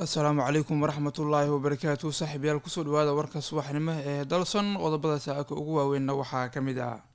asalaamu calaykum waraxmat ullaahi wabarakaatu saaxiibyaal kusoo dhawaada warka subaxnimo ee dalson qodobada saaka ugu waaweynna waxaa ka mid ah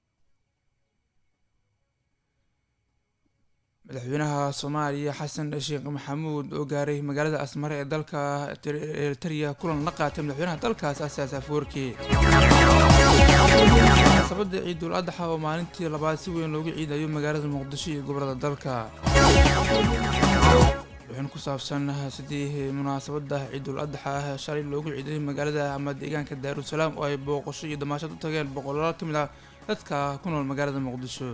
madaxweynaha soomaaliya xasan sheekh maxamuud oo gaaray magaalada asmare ee dalka eritariya kulan la qaatay madaxweynaha dalkaas asaas afoorki munaasabada ciidul adxa oo maalintii labaad si weyn loogu ciidayo magaalada muqdisho iyo gobolada dalka wixin ku saabsan sidii munaasabada ciidul adxa shalay loogu ciiday magaalada ama deegaanka daarusalaam oo ay booqasho iyo damaashad u tageen boqolaal ka mid ah dadka ku nool magaalada muqdisho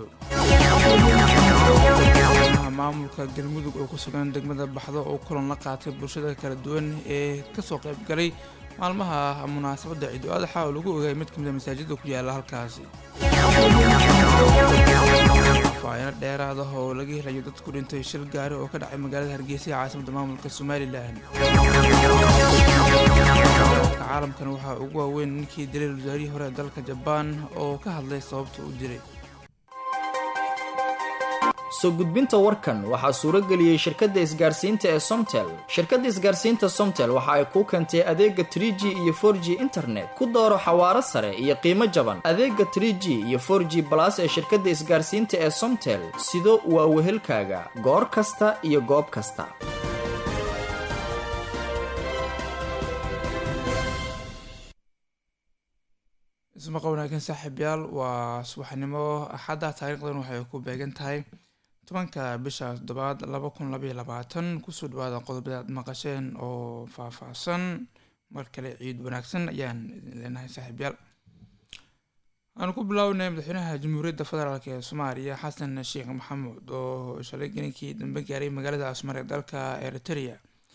maamulka galmudug oo ku sugan degmada baxdo oo kulan la qaatay bulshada kala duwan ee kasoo qayb galay maalmaha munaasabada ciidul adxa oo lagu ogaayay mid kamid a masaajida ku yaala halkaasi faahino dheeraad ah oo laga helayo dad ku dhintay shil gaari oo ka dhacay magaalada hargeysa ee caasimada maamulka somalilan caalamkan waxaa ugu waaweyn ninkii dilay wasaarihii hore ee dalka jabaan oo ka hadlay sababta u dilay soo gudbinta warkan waxaa suuro geliyey shirkadda isgaarsiinta ee somtel shirkadda isgaarsiinta somtel waxa ay kuu keentay adeega trie g iyo for g internet ku dooro xawaaro sare iyo qiimo jaban adeega trie g iyo for g balas ee shirkadda isgaarsiinta ee somtel sido waa wehelkaaga goor kasta iyo goob kasta ismaqa wanaagsan saaxiibyaal waa subaxnimo axadda taariikhdan waxay ku beegan tahay tobanka bisha toddobaad laba kun labaiyo labaatan kusoo dhawaada qodobada aad maqasheen oo faah-faahsan mar kale ciid wanaagsan ayaan idin leenahay saaxiibyaal aanu ku bilownay madaxweynaha jamhuuriyadda federaalk ee soomaaliya xasan sheekh maxamuud oo shalay gelinkii dambe gaaray magaalada asmar ee dalka eritrea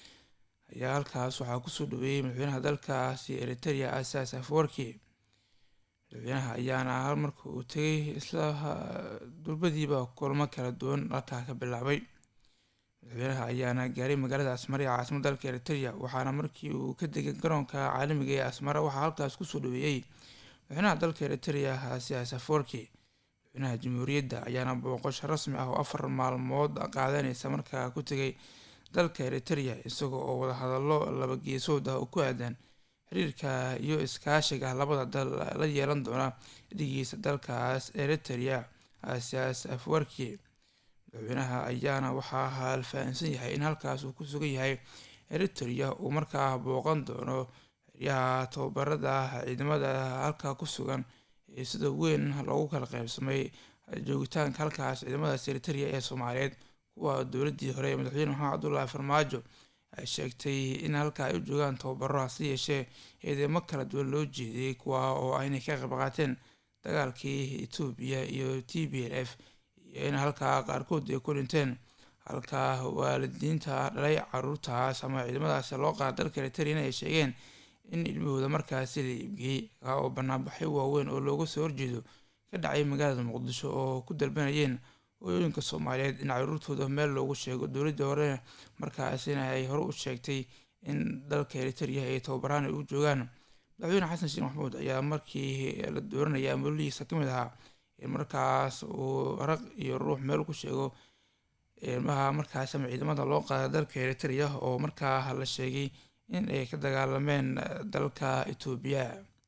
ayaa halkaas waxaa kusoo dhaweeyey madaxweynaha dalkaasi eritrea asaas afwarki madaxweynaha ayaana hal marka uu tegay isla durbadiiba kulmo kala duwan halkaa ka bilaabay madaxweynaha ayaana gaaray magaalada asmare ee caasimada dalka eritrea waxaana markii uu ka degay garoonka caalamiga ee asmare waxaa halkaas kusoo dhaweeyey madaxweynaha dalka eritrea siyaas aforki madaxweynaha jamhuuriyadda ayaana booqasho rasmi ah oo afar maalmood qaadanaysa markaa ku tegay dalka eritrea isaga oo wadahadallo laba geesood ah oo ku aadan xiriirka iyo iskaashiga labada dal la yeelan doona dhigiisa dalkaas eritrea asiyaas afwarki madaxweynaha ayaana waxaa haalfahansan yahay in halkaas uu ku sugan yahay eritrea uu markaa booqan doono xeryaha tababarada ciidamada halkaa ku sugan ee sida weyn loogu kala qeybsamay joogitaanka halkaas ciidamadaas eritrea ee soomaaliyeed kuwa dowladii hore ee madaxweyne maxamed cabdullaahi farmaajo ay sheegtay in halka ay u joogaan tababaro hase yeeshee eedeymo kala duwan loo jeediyey kuwa oo aynay ka qayb qaateen dagaalkii etoobiya iyo t b l f iyo in halkaa qaarkood ay ku dhinteen halka waalidiinta dhalay caruurtaas ama ciidamadaasi loo qaada dalka eritrean ay sheegeen in ilmahooda markaasi la iibgeeyey kaa oo banaanbaxyo waaweyn oo looga soo horjeedo ka dhacay magaalada muqdisho oo ku dalbanayeen hooyooyinka soomaaliyeed in caruurtooda meel loogu sheego dowladda hore markaasina ay hore u sheegtay in dalka eritrea ay tababaraan ay u joogaan madaxweyne xasan sheekh maxamuud ayaa markii la dooranaya amoladiisa ka mid ahaa in markaas uu raq iyo ruux meel ku sheego ilmaha markaas ama ciidamada loo qaada dalka eritrea oo markaa la sheegay in ay ka dagaalameen dalka etoobiya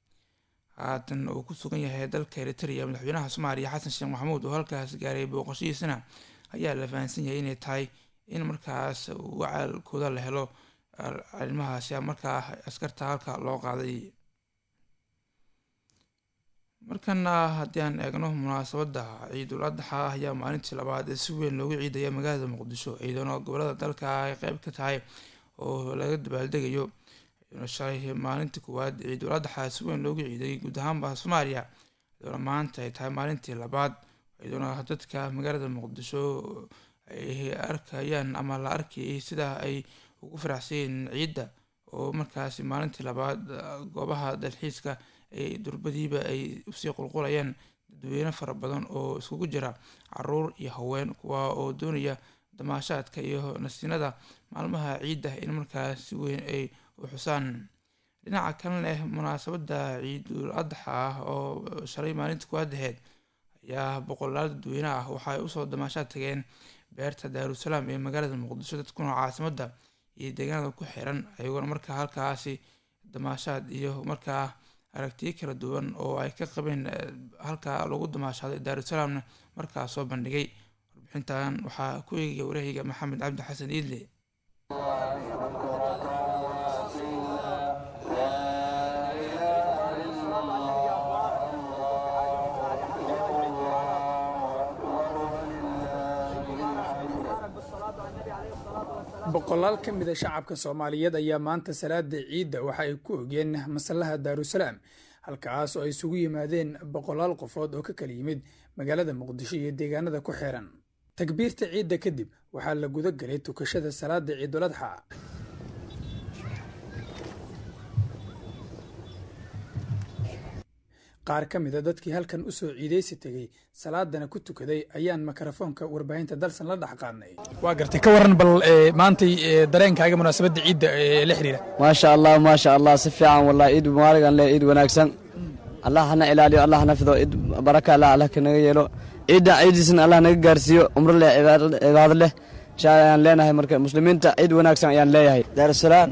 haatan uu ku sugan yahay dalka eritrea madaxweynaha soomaaliya xasan sheekh maxamuud oo halkaas gaaray booqashadiisana ayaa la fahansan yahay inay tahay in markaas wacaalkooda la helo cilmahaasi markaa askarta halka loo qaaday markana haddii aan eegno munaasabadda ciidul adxa ayaa maalintii labaad ee si weyn loogu ciidaya magaalada muqdisho ciidano gobolada dalka ay qeyb ka tahay oo laga dabaaldegayo shalay maalintii koowaad ciidul adxa si weyn loogu ciiday guud ahaanba soomaaliya iyadoona maanta ay tahay maalintii labaad iyadoona dadka magaalada muqdisho ay arkayaan ama la arkayay sida ay ugu faraxsayeen ciidda oo markaasi maalintii labaad goobaha dalxiiska ay durbadiiba ay usii qulqulayaan dadweyne fara badan oo iskugu jira caruur iyo haween kuwa oo doonaya damaashaadka iyo nasiinada maalmaha ciidda in markaas si weyn ay u xusaan dhinaca kalena eh munaasabadda ciidul adxa ah oo shalay maalinta ku adaheed ayaa boqolaal dadweyne ah waxa ay usoo damaashaad tageen beerta daarusalaam ee magaalada muqdisho dadkuna caasimadda iyo deegaanada ku xiran ayagoona markaa halkaasi damaashaad iyo markaa aragtiyo kala duwan oo ay ka qabeen halkaa lagu damaashaaday daarusalaamna markaa soo bandhigay warbixintan waxaa ku eegaya warahayga maxamed cabdi xasan iidle boqolaal ka mida shacabka soomaaliyeed ayaa maanta salaada ciidda waxa ay ku ogeen masallaha daarusalaam halkaas oo ay isugu yimaadeen boqolaal qofood oo ka kala yimid magaalada muqdisho iyo deegaanada ku xiran takbiirta ciidda kadib waxaa la guda galay tukashada salaada ciiduladxa qaar ka mida dadkii halkan u soo ciidaysi tegey salaadana ku tukaday ayaan mikrofoonka warbaahinta dalsan la dhex qaadnay waa gartay ka waran bal maantay dareenkaaga munaasabadda ciidda la xiriira maasha allah maasha allah si fiican wallahi ciid mubaaragan leh ciid wanaagsan allah hana ilaaliyo allah hana fido ciid baraka allah allah kanaga yeelo ciidda ciidiisna allah naga gaarsiiyo umro leh cibaado leh insha allah ayaan leenahay marka muslimiinta ciid wanaagsan ayaan leeyahay daarusalaam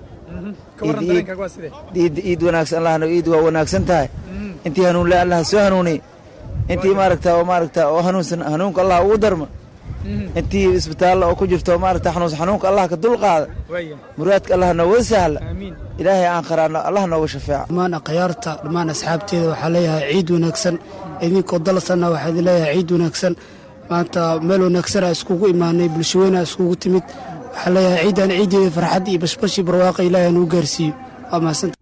ciid ciid wanaagsan allahna ciid waa wanaagsan tahay intii hanuunle allah soo hanuuniy intii maaragta oo maaragta oo hanuunsan hanuunka allah ugu darma intii isbitaalla oo ku jirto maaragta xanuunsan xanuunka allah ka dulqaada muraadka allah nooga sahla ilaahay aan qaraano allah nooga shafeeca dhammaan akhyaarta dhammaan asxaabteeda waxaa leeyahay ciid wanaagsan idinkoo dalsanna waxaa idin leeyahay ciid wanaagsan maanta meel wanaagsanaa iskugu imaanay bulsho weynaa iskugu timid waxaa leeyahay ciidan ciiddeeda farxad iyo bashbashii barwaaqa ilaahay nuu gaarsiiyo waa mahadsan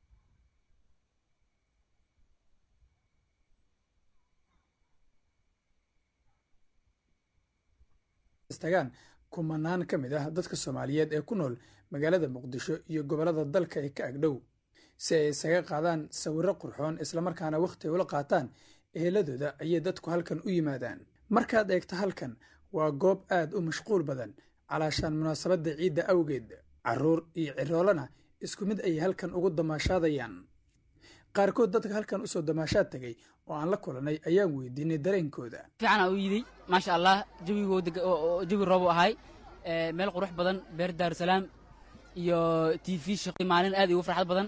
tagaan kumanaan ka mid ah dadka soomaaliyeed ee ku nool magaalada muqdisho iyo gobollada dalka ee ka agdhow si ay isaga qaadaan sawirro qurxoon islamarkaana wakhti ay ula qaataan eheladooda ayay dadku halkan u yimaadaan markaad eegto halkan waa goob aad u mashquul badan calaashaan munaasabadda ciidda awgeed carruur iyo ciroolana isku mid ayay halkan ugu damaashaadayaan qaarkood dadka halkan usoo damaashaad tegay oo aan la kulanay ayaan weydiinay dareenkooda fiicanaa u yiiday maasha allah jawigoo jawi roobu ahay meel qurux badan beer daarusalaam iyo t v shaqi maalin aad igu farxad badan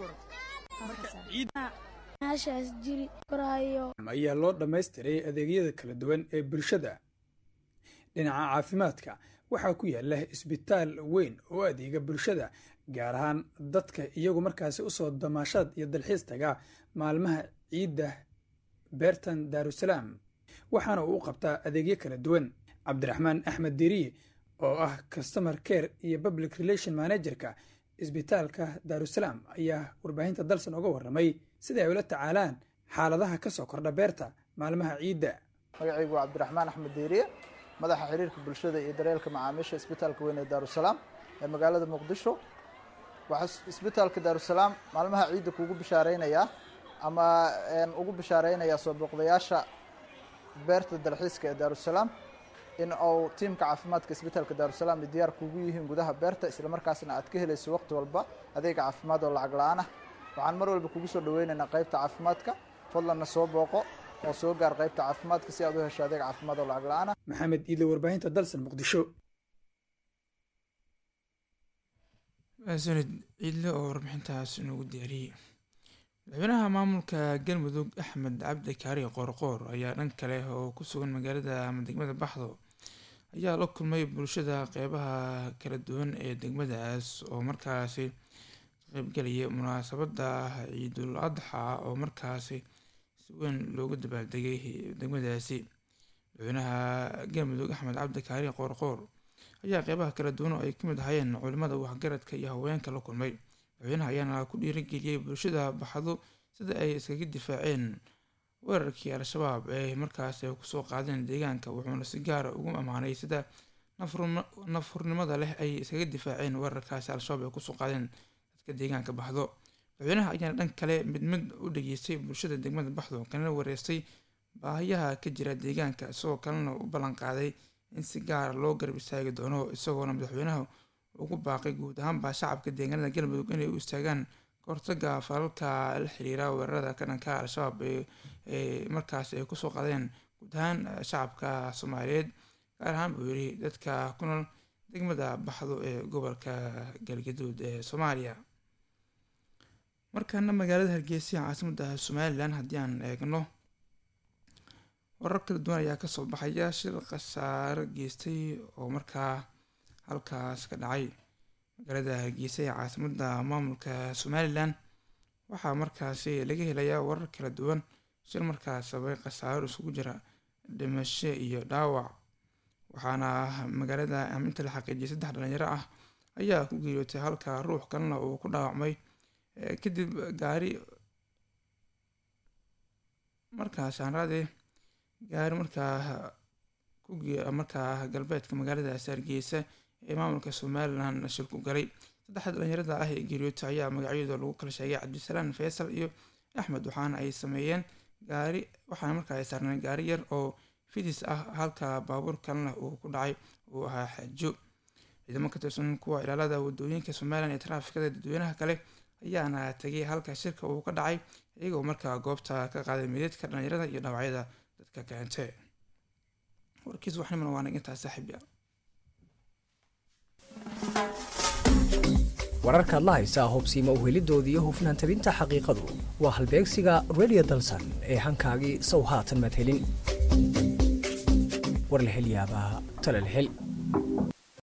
meeshaas jiri koraayo ayaa loo dhammaystiray adeegyada kala duwan ee bulshada dhinaca caafimaadka waxaa ku yaala isbitaal weyn oo adeega bulshada gaar ahaan dadka iyagu markaasi usoo damaashaad iyo dalxiis taga maalmaha ciidda beertan daarusalaam waxaana uu u qabtaa adeegyo kala duwan cabdiraxmaan axmed diriye oo ah customer care iyo public relation managerka isbitaalka daarusalaam ayaa warbaahinta dalsan uga warramay sida ay ula tacaalaan xaaladaha ka soo kordha beerta maalmaha ciidda magacaygu waa cabdiraxmaan axmed diiriye madaxa xiriirka bulshada iyo daryeelka macaamiisha isbitaalka weyn ee daarusalaam ee magaalada muqdisho waxaa isbitaalka daarusalaam maalmaha ciidda kuugu bishaareynayaa ama ugu bishaareynayaa soo booqdayaasha beerta dalxiiska ee daarusalaam in uu tiimka caafimaadka isbitaalka daarusalaam ay diyaar kuugu yihiin gudaha beerta islamarkaasna aad ka helayso waqti walba adeega caafimaad oo lacag la-aan ah waxaan mar walba kugu soo dhaweynaynaa qaybta caafimaadka fadlanna soo booqo oo soo gaar qaybta caafimaadka si aad u hesho adeeg caafimaad oo lacag la-aan ah maxamed iidle warbaahinta dalsan muqdisho sanid ciidle oo warbixintaas inoogu diyaariyey madaxweynaha maamulka galmudug axmed cabdi kaari qoorqoor ayaa dhan kale oo ku sugan magaalada ama degmada baxdo ayaa la kulmay bulshada qeybaha kala duwan ee degmadaas oo markaasi qeybgelaya munaasabada ciidul adxa oo markaasi si weyn loogu dabaaldegay degmadaasi madaxweynaha galmudug axmed cabdi kaari qoorqoor ayaa qeybaha kala duwan oo ay ka mid ahayeen culimada waxgaradka iyo haweenka la kulmay madaxweynaha ayaana ku dhiirageliyey bulshada baxdo sida ay iskaga difaaceen weerarkii al-shabaab ee markaas ay kusoo qaadeen deegaanka wuxuuna si gaara ugu ammaanay sida nafurnimada leh ay iskaga difaaceen weerarkaasi al-shabaab ay kusoo qaadeen dadka deegaanka baxdo madaxweynaha ayaana dhan kale mid mid u dhageystay bulshada degmada baxdo kalena wareystay baahiyaha ka jira deegaanka isagoo kalena u ballan qaaday in si gaara loo garab istaagi doono isagoona madaxweynaha ugu baaqay guud ahaanba shacabka deegaanada galmudug inay u istaagaan kahortaga falalka la xiriira weerarada ka dhanka al-shabaab ee markaas ay kusoo qadeen guud ahaan shacabka soomaaliyeed gaar ahaan buu yiri dadka ku nool degmada baxdo ee gobolka galgaduud ee soomaaliya markaana magaalada hargeysa ee caasimadda somalilan haddii aan eegno warar kala duwan ayaa kasoo baxaya shil khasaaro geystay oo markaa halkaas ka dhacay magaalada hargeysa ee caasimadda maamulka somalilan waxaa markaasi laga helayaa warar kala duwan shil markaas sababay khasaaro isugu jira dhimasho iyo dhaawac waxaana magaalada inta la xaqiijiyay saddex dhalinyaro ah ayaa ku geeriyootay halka ruux kalena uu ku dhaawacmay kadib gaari markaas aanraade gaari markaa ku markaa galbeedka magaaladaasi hargeysa ee maamulka somalilan shil ku galay saddexda dhalinyarada ah ee geeriyoota ayaa magacyadooda lagu kala sheegay cabdisalaan faysal iyo axmed waxaana ay sameeyeen gaari waxaana markaa ay saarneen gaari yar oo fidis ah halka baabuur kalena uu ku dhacay uu ahaa xaajo ciidamo ka tirsan kuwa ilaalada wadooyinka somalilan ee taraafikada dadweynaha kale ayaana tegay halka shirka uu ka dhacay iyagoo markaa goobta ka qaaday mideedka dhalinyarada iyo dhaawacyada dadka keente warkiis waxnimana waa nagintaa saaxiibya wararkaad la haysaa hubsiima uhelidoodii iyo hufnaan tabinta xaqiiqadu waa halbeegsiga radio dalsan ee hankaagii sow haatan maad helin war la hel yaabaa tale la hel